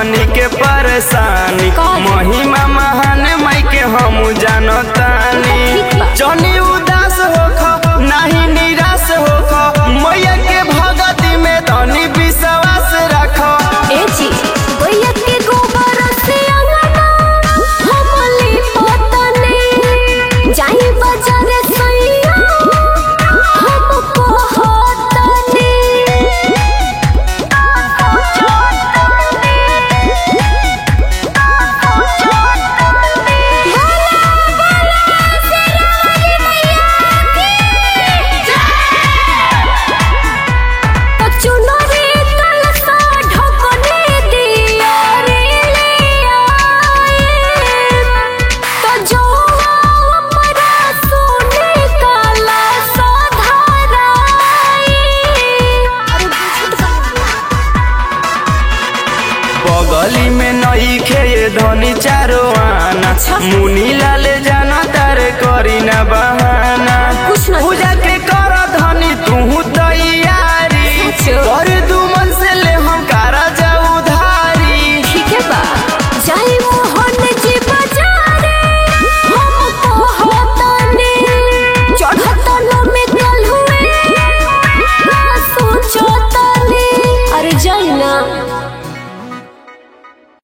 हमनी के परेशानी महिमा महान माई के हम जानतानी जनी उदास होख नाही निराश होख मैया के भगती में तनी विश्वास रख ए जी भैया के गोबर से अंगना हमली पतने जाई बाजार सैया हम कहतने चुनरी कलसा ढकने दिया रे ले आए तो जो अपना सोने काला साधाराए बगली में नई खे धनी चारो आना मुनी लाल जाना तारे करी ना बहाना कुछ ना पूजा के